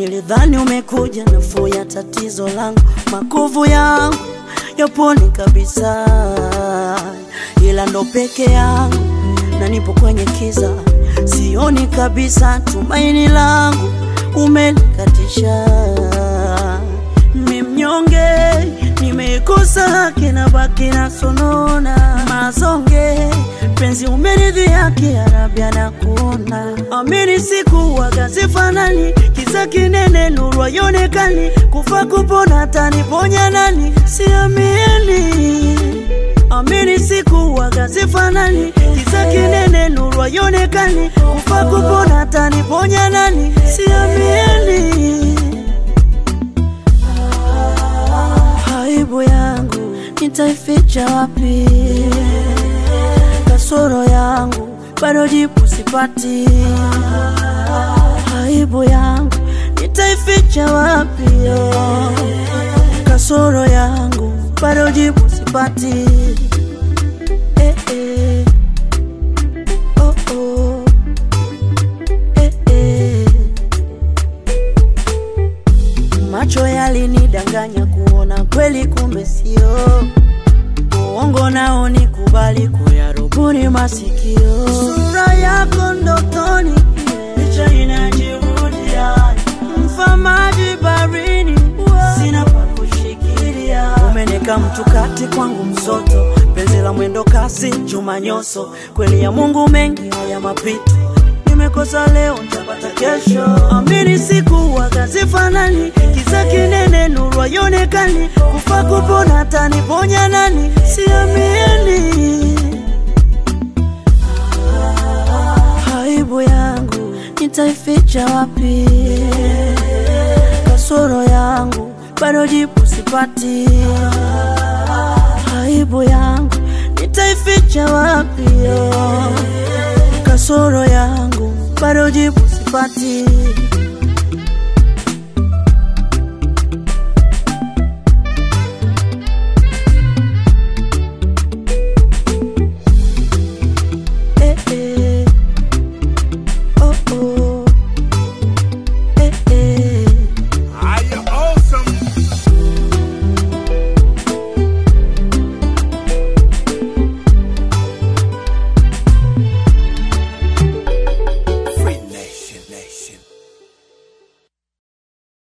Nilidhani umekuja nafuu ya tatizo langu, makovu yangu yapone kabisa, ila ndo peke yangu na nipo kwenye kiza, sioni kabisa tumaini langu umelikatisha. Ni mnyonge, nimeikosa haki na baki na sonona mazonge, penzi umeridhi yake Arabia na kuona amini siku wagazifanani kisa kinene nuru haionekani kufa kupona taniponya nani siamini amini siku wagazifanani kisa kinene nuru haionekani kufa kupona taniponya nani siamini aibu yangu nitaificha wapi? Kasoro yangu bado jibu sipati. Aibu yangu nitaificha wapi? oh? Kasoro yangu bado jibu sipati. Eh, eh. Oh, oh. Eh, eh. Macho yalinidanganya kuona kweli, kumbe sio uongo. Nao nikubali kuyarubuni masikio. Sura yako ndotoni, picha inajirudia, mfamaji barini, sina pa kushikilia. Umeneka mtu kati kwangu msoto, penzi la mwendo kasi, chuma nyoso, kweli ya Mungu mengi haya mapito nimekosa leo nitapata kesho. Amini siku wagazifanani, kisa kinene nuru haionekani, kufa kupona taniponya nani? Siamini aibu yangu nitaificha wapi? Kasoro yangu bado jibu sipati. Aibu yangu nitaificha wapi? oh? kasoro yangu bado jibu sipati.